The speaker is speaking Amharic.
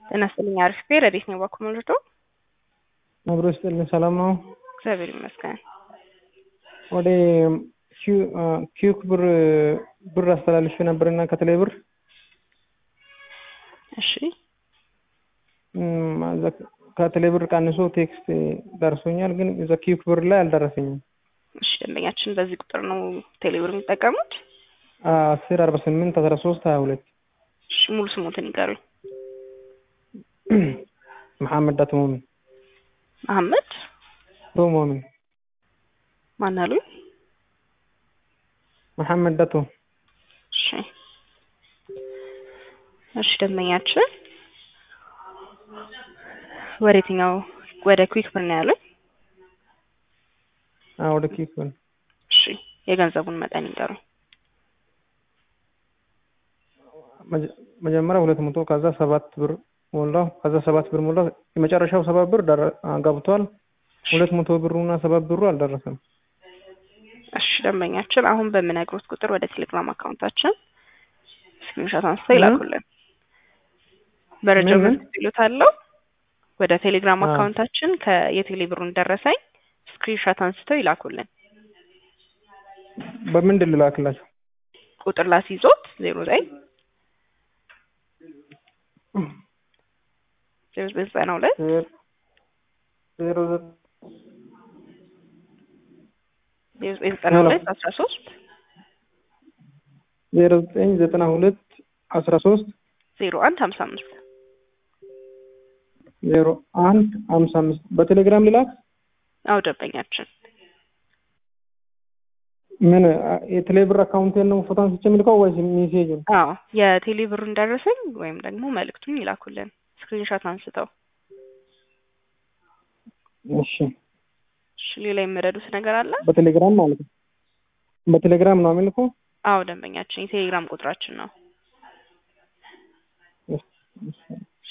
ጤና ይስጥልኝ። አሪፍ ቤ ረዴት ነው ባኩ መልዶ አብሮ ይስጥልኝ። ሰላም ነው? እግዚአብሔር ይመስገን። ወደ ኪዩክ ብር ብር አስተላልፌ ነበርና ከተለይ ብር እሺ ከቴሌ ብር ቀንሶ ቴክስት ደርሶኛል፣ ግን እዛ ኪዩክ ብር ላይ አልደረሰኝም። እሺ ደንበኛችን በዚህ ቁጥር ነው ቴሌብር የሚጠቀሙት? አስር አርባ ስምንት አስራ ሶስት ሀያ ሁለት እሺ ሙሉ ስሞትን ይቀሩኝ። መሐመድ ዳቶ ሞሚን መሐመድ ቶ ሞሚን ማን አሉ? መሐመድ ዳቶ እሺ እሺ ደንበኛችን ወደ የትኛው ወደ ኩዊክ ብር ነው ያሉኝ? ወደ ኪዩክ ብር እሺ የገንዘቡን መጠን ይንገሩኝ። መጀመሪያ ሁለት መቶ ከዛ ሰባት ብር ሞላው። ከዛ ሰባት ብር ሞላው። የመጨረሻው ሰባት ብር ገብቷል። ሁለት መቶ ብሩና ሰባት ብሩ አልደረሰም። እሺ ደንበኛችን አሁን በምነግሮት ቁጥር ወደ ቴሌግራም አካውንታችን ስክሪንሾት አንስተው ይላኩልን። መረጃ ምን? መስጠት ይሉታለው ወደ ቴሌግራም አካውንታችን ከየቴሌ ብሩን ደረሰኝ ስክሪንሾት አንስተው ይላኩልን። በምንድን ልላክላቸው? ቁጥር ላስይዞት ዜሮ ዘጠኝ ዜሮ ዘጠኝ ዘጠና ሁለት ዜሮ ዘጠኝ ዜሮ ዘጠኝ ዘጠና ሁለት አስራ ሶስት ዜሮ ዘጠኝ ዘጠና ሁለት አስራ ሶስት ዜሮ አንድ ሀምሳ አምስት ዜሮ አንድ ሀምሳ አምስት በቴሌግራም ልላክ። አው ደንበኛችን ምን የቴሌ ብር አካውንቴን ነው ፎቶ አንስቼ የምልከው ወይስ ሜሴጅን? አዎ የቴሌ ብሩን ደረሰኝ ወይም ደግሞ መልእክቱን ይላኩልን ስክሪንሾት አንስተው። እሺ እሺ ሌላ የምረዱት ነገር አለ? በቴሌግራም ማለት ነው። በቴሌግራም ነው የምልከው። አዎ ደንበኛችን የቴሌግራም ቁጥራችን ነው። እሺ፣ እሺ።